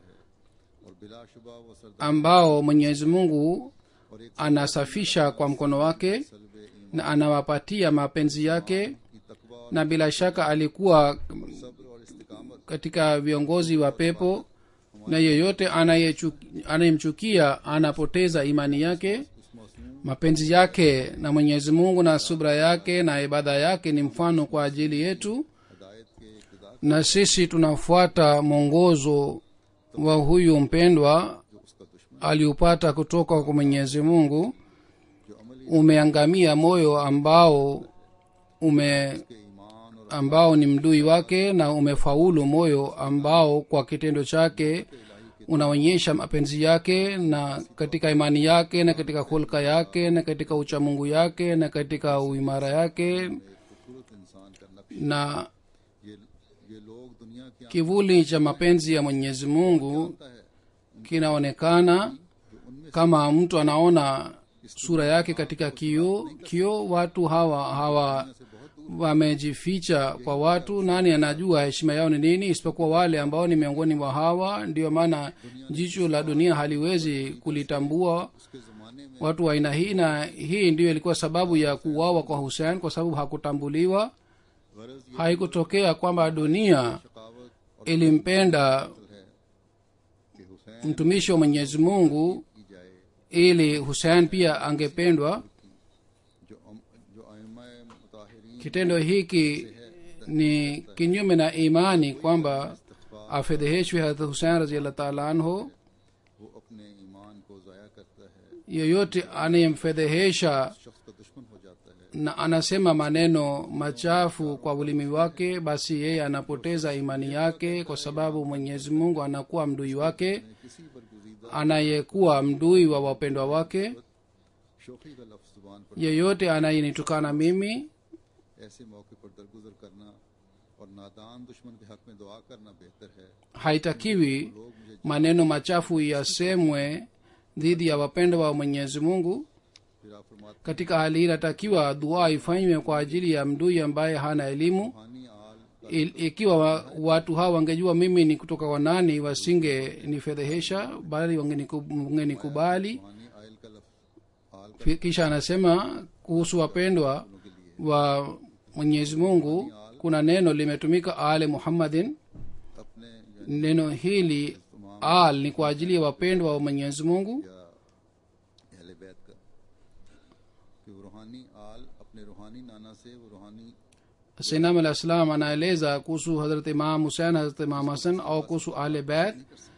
और बिलाशुबा वो सरदार ambao mwenyezi mungu और एक anasafisha kwa mkono wake सलब ईमान na anawapatia mapenzi yake की तकवा और na bila shaka alikuwa सब्र और इस्तिकामत katika viongozi wa pepo na yeyote anayechu- anayemchukia anapoteza imani yake उस मौसम mapenzi yake na mwenyezi mungu na subra yake na ibada yake ni mfano kwa ajili yetu हदायत के इब्तदा na sisi tunafuata mwongozo wa huyu mpendwa जो उसका दुश्मन aliupata kutoka kwa mwenyezi mungu जो अमली umeangamia moyo ambao ume के ईमान और ambao ni mdui wake na umefaulu moyo ambao kwa kitendo chake unaonyesha mapenzi yake na katika imani yake na katika hulka yake na katika uchamungu yake na katika uimara yake खूबसूरत इंसान का नक्श na ये ये लोग दुनिया की kivuli cha mapenzi ya mwenyezi mungu आता है kinaonekana जो उनमें kama mtu anaona sura yake katika kioo kioo watu hawa hawa से बहुत wamejificha kwa watu nani anajua heshima yao ni nini isipokuwa wale ambao ni miongoni mwa hawa ndio maana jicho la dunia haliwezi kulitambua उसके जमाने में watu wa aina hii na hii ndiyo ilikuwa sababu ya kuuawa kwa husein kwa sababu hakutambuliwa गरज ये haikutokea kwamba dunia शकावत और ilimpenda है कि Hussain mtumishi wa mwenyezi mungu की जाए ili husein pia angependwa जो अम, जो आयमा मुताहिरीन kitendo hiki ni kinyume na imani kwamba afedheheshwe hadrat husein raziallah taala anhu वो अपने ईमान को ज़ाया करता है yeyote anayemfedhehesha शख्स का दुश्मन हो जाता है na anasema maneno machafu kwa ulimi wake basi yeye anapoteza imani yake kwa sababu mwenyezi mungu anakuwa mdui wake किसी पर गुजीदा anayekuwa mdui wa wapendwa wake शोखी का लफ्ज जुबान पर yeyote anayenitukana mimi ऐसे मौके पर दरगुजर करना और नादान दुश्मन के हक में दुआ करना बेहतर है haitakiwi लोग मुझे maneno machafu yasemwe dhidi ya wapendwa wa mwenyezi mungu फिर आप फरमाते katika hali hii inatakiwa dua ifanywe kwa ajili ya mdui ambaye hana elimu रूहानी आल का Il- ikiwa wa, watu hawa wangejua mimi ni kutoka kwa nani wasinge nifedhehesha bali wangeniku- wangenikubali रूहानी आयल का लफ्ज आल का Fi- kisha anasema kuhusu wapendwa के लिए wa mwenyezi mungu kuna neno limetumika ale muhammadin अपने या neno hili al ni kwa ajili ya wapendwa wa mwenyezi mungu या अहले बैत का कि वो रूहानी आल अपने रूहानी नाना से वो रूहानी sinam alah salam anaeleza kuhusu hadrat imam husein hadrat imam hasan au kuhusu ale beth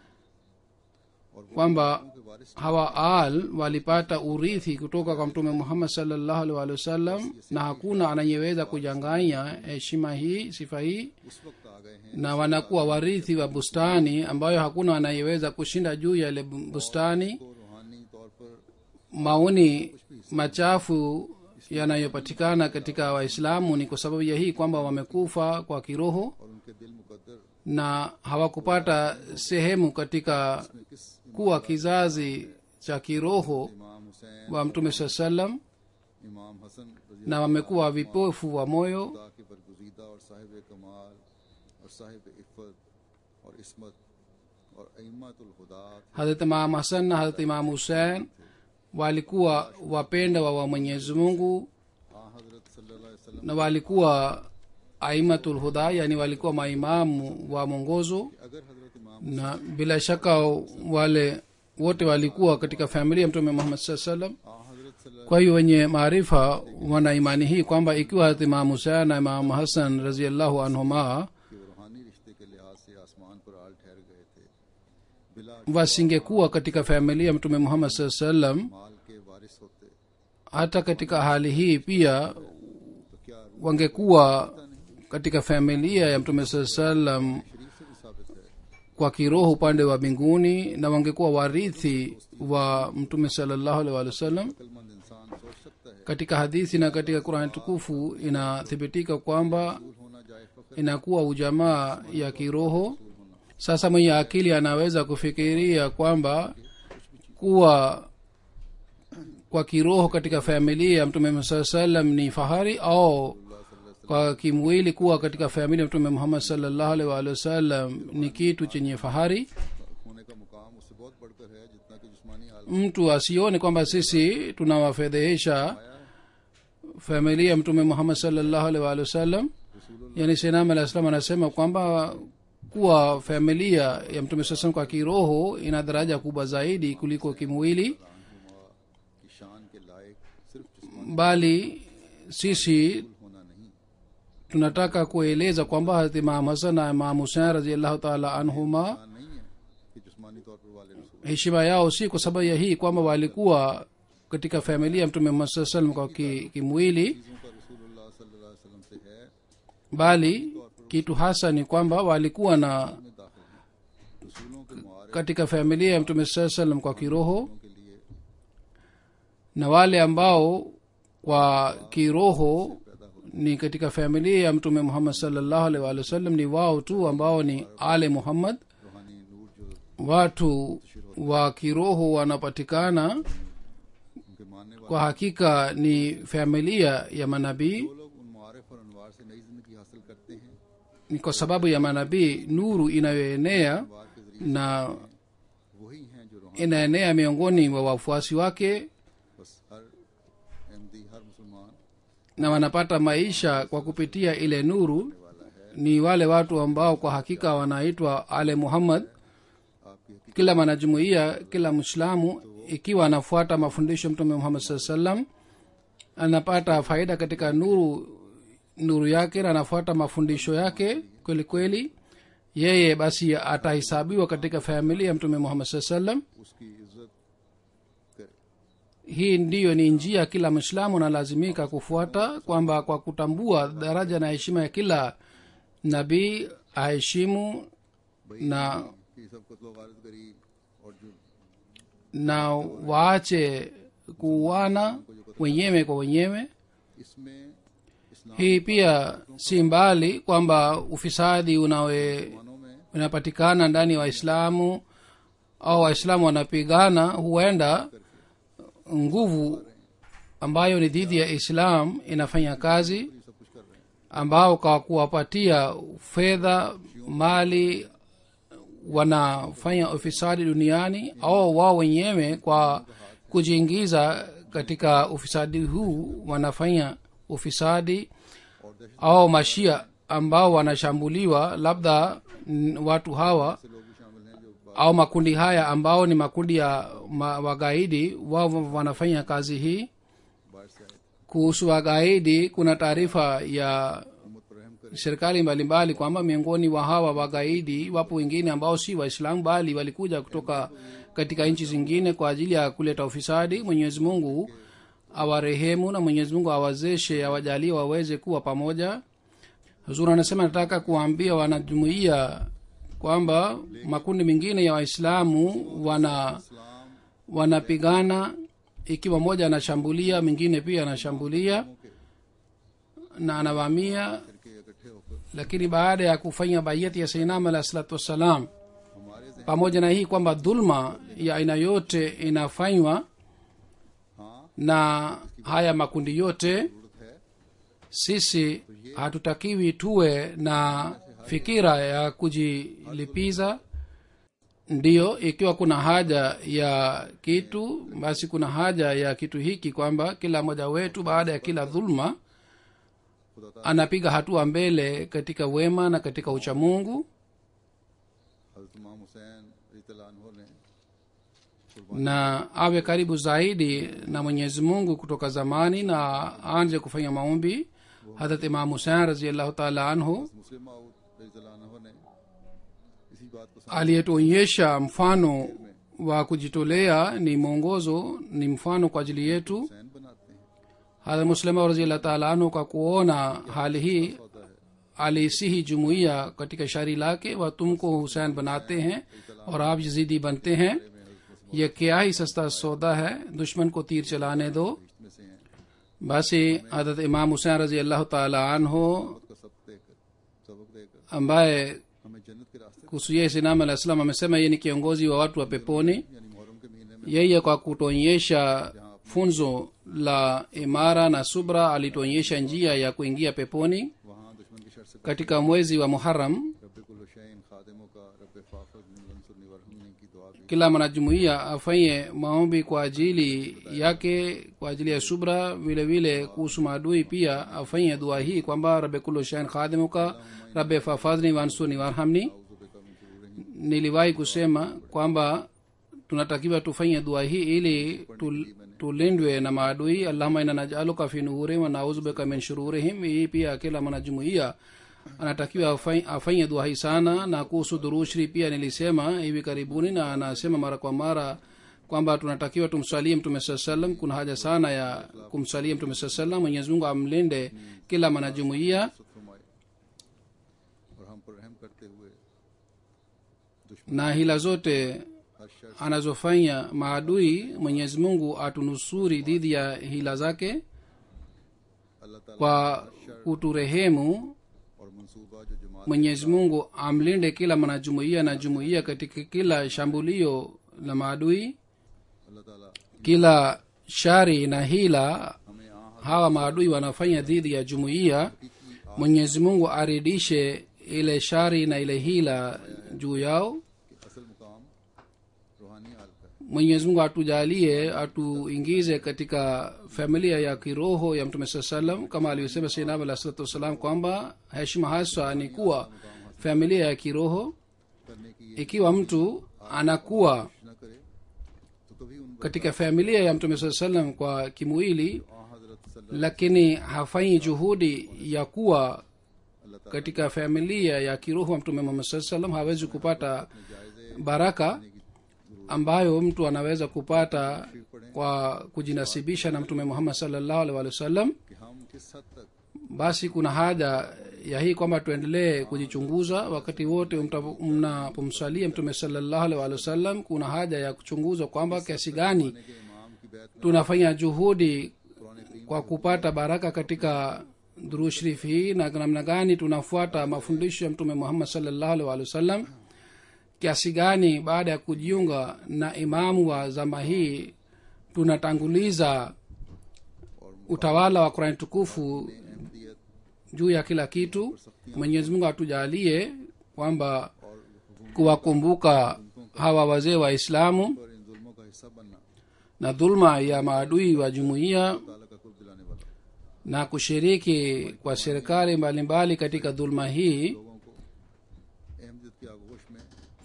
और वो kwamba के वारिस hawa al walipata urithi kutoka kwa mtume muhammad salllahu alih walih wasallam na hakuna anayeweza kujanganya heshima hii sifa hii उस वक्त आ गए हैं na wanakuwa warithi wa bustani ambayo hakuna anayeweza kushinda juu ya ile bu- bustani को रूहानी तौर पर maoni machafu yanayopatikana katika waislamu ni kwa sababu ya hii kwamba wamekufa kwa kiroho और उनके दिल मुकद्दर na hawakupata sehemu katika में किस kuwa kizazi cha kiroho इमाम Hussain wa mtume saa salam इमाम हसन रजी na wamekuwa vipofu wa moyo खुदा के बरगुजीदा और साहिब कमाल और साहिब इफ़त और इसमत और अइमतुल हुदा harat imam hasan na harat imam husein walikuwa wapenda wa wa mwenyezi mungu हजरत सल्लल्लाहु अलैहि वसल्लम na walikuwa aimatul huda yani walikuwa maimamu wa mwongozo अगर हजरत इमाम na bila shaka wale wote walikuwa katika familia ya mtume muhammad saa salam आ हजरत सल्लल्लाहु kwa hiyo wenye maarifa wana imani hii kwamba ikiwa hata imamu husein na imamu hasan raziallahu anhuma के रूहानी रिश्ते के लिहाज से आसमान पर आल ठहर गए थे बिला wasingekuwa katika familia ya mtume muhammad saa salam माल के वारिस होते hata katika hali hii pia तो क्या रूह wangekuwa katika familia ya mtume saa salam शरीफ से भी साबित है kwa kiroho upande wa mbinguni na wangekuwa warithi wa mtume salallahu alaihi wa sallam अक्लमंद इंसान सोच सकता है katika hadithi na katika qurani tukufu inathibitika kwamba फूल होना जाए फख्र inakuwa ujamaa ya kiroho sasa mwenye akili anaweza kufikiria kwamba kuwa kwa kiroho katika familia ya mtume muhammad saa salam ni fahari au kwa kimwili kuwa katika familia ya mtume muhammad salllahu alaihi waalihi wasallam ni kitu chenye fahari होने का मुकाम उससे बहुत बढ़कर है जितना कि जिस्मानी हाल mtu asione kwamba sisi tunawafedhehesha familia ya mtume muhammad salllahu alaihi waalihi wasallam yani sinam alah salam anasema kwamba kuwa familia ya mtume saa salam kwa kiroho ina daraja kubwa zaidi kuliko kimwili की शान के लायक सिर्फ जिस्मानी bali sisi होना नहीं tunataka kueleza kwamba harat imam hasan na imam husein raziallahu taala anhuma शान नहीं है कि जिस्मानी तौर पर वाले रसूल heshima yao si kwa sababu ya hii kwamba walikuwa katika familia ya mtume muhammad saa salam kwa ki- kimwili चीजों का रसूलुल्लाह सल्लल्लाहु अलैहि वसल्लम से है bali kitu hasa ni kwamba walikuwa na में दाखिल है रसूलों के मुआरे katika familia ya mtume saa salam kwa kiroho के लिए na wale ambao kwa kiroho ni katika familia ya mtume muhammad salllahu alaihi waalihi wasallam ni wao tu ambao ni ale muhammad रूहानी नूर जो watu wa kiroho wanapatikana उनके मानने वाले kwa hakika ni familia ya manabii वो लोग उन मारफ और अनवार से नई जिंदगी हासिल करते हैं ni kwa sababu ya manabii nuru inayoenea अनवार के जरिए na वही हैं जो रूहानी inaenea miongoni mwa wafuasi wake बस हर अहमदी हर मुसलमान na wanapata maisha kwa kupitia ile nuru ni wale watu ambao kwa hakika wanaitwa ale muhammad आपकी हकीकत kila mwanajumuiya kila mwislamu ikiwa anafuata mafundisho ya mtume muhammad saa salam anapata faida katika nuru nuru yake na anafuata mafundisho yake kweli kweli yeye basi atahesabiwa katika familia ya mtume muhammad saa salam उसकी इज्जत करे hii ndiyo ni njia kila mwislamu analazimika kufuata kwamba kwa kutambua daraja na heshima ya kila nabii aheshimu na कि सब कत्लो गारत करी और जो na waache kuuana wenyewe kwa wenyewe इसमें इस्लाम hii pia si mbali kwamba ufisadi unawe मानों में unapatikana ndani ya waislamu au waislamu wanapigana huenda nguvu ambayo ni dhidi ya islam inafanya kazi ये सब कुछ कर रहे हैं ambao kwa kuwapatia fedha mali wanafanya ufisadi duniani au wao wenyewe kwa kujiingiza katika ufisadi huu wanafanya ufisadi और दहशत au mashia ambao wanashambuliwa labda n- watu hawa से लोग भी शामिल हैं जो au makundi haya ambao ni makundi ya ma, wagaidi wao wanafanya kazi hii बाहर से आए थे kuhusu wagaidi kuna taarifa ya उम्मत पर रहम करे serikali mbalimbali kwamba miongoni wa hawa wagaidi wapo wengine ambao si waislamu bali walikuja kutoka katika nchi zingine kwa ajili ya kuleta ufisadi mwenyezi mungu awarehemu na mwenyezi mungu awazeshe awajalie waweze kuwa pamoja huzuri anasema nataka kuwaambia wanajumuia kwamba makundi mengine ya waislamu wana इस्लाम wanapigana ikiwa moja anashambulia mwingine pia anashambulia na anavamia करके इकट्ठे होकर lakini baada ya kufanya baiyati ya sainam alah salatu wassalam हमारे जहन pamoja na hii kwamba dhulma ya aina yote inafanywa हाँ na haya makundi yote जरूरत है sisi hatutakiwi tuwe na fikira ya kujilipiza ndiyo ikiwa kuna haja ya kitu basi kuna haja ya kitu hiki kwamba kila mmoja wetu baada ya kila dhulma खुदा ताला anapiga hatua mbele katika wema na katika uchamungu हजरत इमाम हुसैन रज़ियल्लाहु अन्हु ने na awe karibu zaidi na mwenyezi mungu kutoka zamani na aanze kufanya maombi hadrat imam husein raziallahu taala anhu मुस्लिम माऊद रज़ियल्लाहु अन्हु ने इसी बात को aliyetuonyesha mfano wa kujitolea ni mwongozo ni mfano kwa ajili yetu Hussain बनाते हैं hadrat muslima raziallahu taala anhu kwa kuona hali hii होता है aliisihi jumuiya katika shairi lake wa tumko Hussain बनाते हैं और आप यजीदी बनते हैं ये क्या ही सस्ता सौदा है दुश्मन को तीर चलाने दो में से हैं basi hadrat imam husein razi allahu taala anhu मौत का सबक देकर सबक देकर ambaye हमें जन्नत के रास्ते kuhusu yeye sinam alah salam amesema yeye ni kiongozi wa watu wa peponi यानी मुहर्रम के महीने में yeye kwa kutuonyesha funzo la imara na subra alituonyesha njia ya kuingia peponi वहाँ दुश्मन की शर से katika mwezi wa muharam रब कुल हुसैन खादिमों का रब फाफज मंसूर निवरहमनी की दुआ भी kila mwanajumuiya afanye maombi kwa ajili yake kwa ajili ya subra vile vile kuhusu maadui pia afanye dua hii kwamba rabe kullu shain khadimuka rabe fafadhni wansuni warhamni उज़ुबिका मिन शुरूरिहिम niliwahi kusema kwamba tunatakiwa tufanye dua hii ili tul, tulindwe na maadui allahuma ina najaluka fi nuhurihim wa nauzubika min shururihim hii pia kila mwanajumuiya anatakiwa afanye- afanye dua hii sana na kuhusu dhurushri pia nilisema hivi karibuni na anasema mara kwa mara kwamba tunatakiwa tumsalie mtume saa salam kuna haja sana ya kumsalia mtume saa salam mwenyezi mungu amlinde kila mwanajumuiya सुख फरमाए और हम पर रहम करते हुए दुश्मन na hila zote हर शर anazofanya maadui mwenyezi mungu atunusuri dhidi ya hila zake अल्लाह ताला kwa kuturehemu और मंसूबा जो जमात mwenyezi mungu amlinde kila mwanajumuiya na jumuiya katika kila shambulio la maadui अल्लाह ताला kila shari na hila हमें आ hawa maadui wanafanya dhidi ya jumuiya mwenyezi mungu aridishe ile shari na ile hila juu yao कि असल मुकाम रूहानी हाल का है mwenyezi mungu atujalie atuingize katika familia ya kiroho ya mtume saa salam kama alivyosema sainam alah salatu wassalam kwamba heshima hasa ni kuwa familia ya kiroho करने की ये ikiwa mtu anakuwa न करे तो कभी उन katika familia ya mtume saa salam kwa kimwili आ हजरत सल्लल्लाहु lakini hafanyi juhudi ya kuwa अल्लाह ताला katika familia ya kiroho wa mtume muhammad saa salam hawezi kupata जायजे baraka ambayo mtu anaweza kupata kwa kujinasibisha na mtume muhammad salllahu alih walih wasallam कि हम किस हद तक basi kuna haja ya hii kwamba tuendelee kujichunguza wakati wote mta- mnapomsalia mtume salllahu alih walih wasallam kuna haja ya kuchunguza kwamba kiasi gani के इमाम की बैत में tunafanya juhudi कुरान करीम kwa kupata baraka katika dhuru sharif hii na namna gani tunafuata mafundisho ya mtume muhammad salllahu alih walih wasallam kiasi gani baada ya kujiunga na imamu wa zama hii tunatanguliza और utawala wa kurani tukufu Ahmadiyyat juu ya kila kitu mwenyezi mungu atujalie kwamba और kuwakumbuka hawa wazee wa islamu पर इन जुल्मों का हिस्सा बनना na dhulma ya maadui wa jumuiya ताला का कुर्ब दिलाने वाला na kushiriki kwa serikali mbalimbali katika dhulma hii लोगों को अहमदियत की आगोश में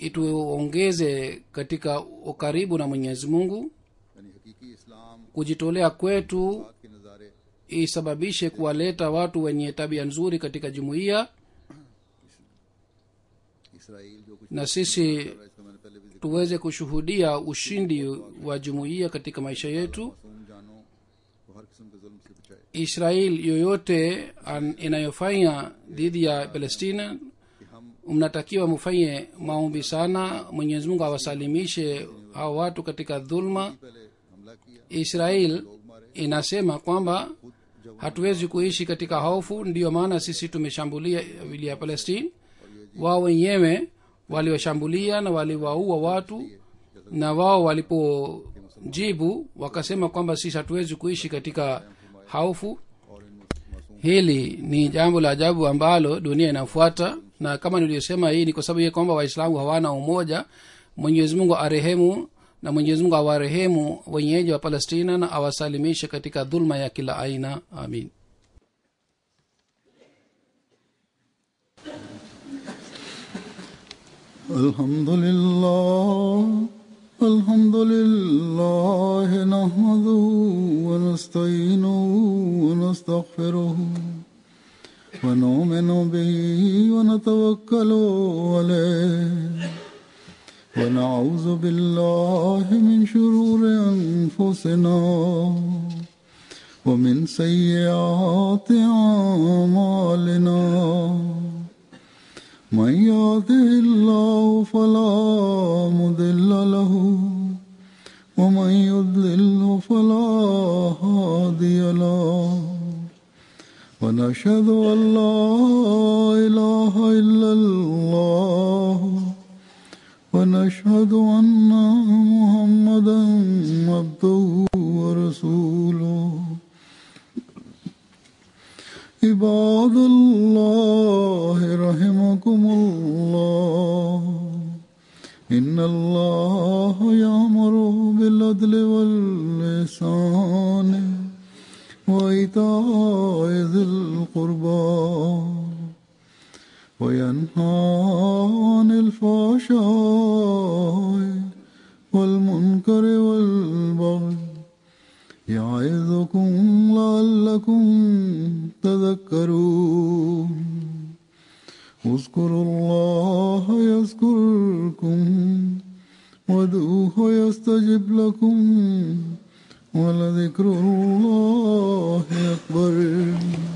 ituongeze katika ukaribu na mwenyezi mungu यानी हकीकी इस्लाम kujitolea kwetu बात के नज़ारे isababishe kuwaleta watu wenye tabia nzuri katika jumuiya Israel जो कुछ na sisi कर रहा है इसका मैंने पहले भी जिक्र tuweze kushuhudia ushindi wa jumuiya katika maisha yetu मासूम जानों को हर किस्म के जुल्म से बचाए israel yoyote an, inayofanya dhidi ya palestina कि हम mnatakiwa mufanye maombi sana mwenyezi mungu awasalimishe hao watu katika dhulma पहले हमला किया israel लोग मारे inasema kwamba खुद जब hatuwezi kuishi katika hofu ndiyo maana sisi tumeshambulia vili ya palestine wao wenyewe waliwashambulia na waliwaua watu na wao walipojibu wakasema kwamba sisi hatuwezi kuishi katika hofu और इन मासूम hili ni jambo la ajabu ambalo dunia inafuata na kama niliyosema hii ni kwa sababu ya kwamba waislamu hawana umoja mwenyezi mungu arehemu na mwenyezi mungu awarehemu wenyeji wa palestina na awasalimishe katika dhulma ya kila aina amin الحمد لله الحمد لله نحمده ونستعينه ونستغفره ونؤمن به ونتوكل عليه ونعوذ بالله من شرور أنفسنا ومن سيئات أعمالنا من يهده الله فلا مضل له ومن يضلل فلا هادي له ونشهد أن لا إله إلا الله ونشهد أن محمدا عبده ورسوله عباد الله رحمكم الله إن الله يأمر بالعدل والإحسان وإيتاء ذي القربى وينهى عن الفحشاء والمنكر والبغي يعظكم لعلكم تذكرون اذكروا الله يذكركم وادعوه يستجب لكم ولذكر الله أكبر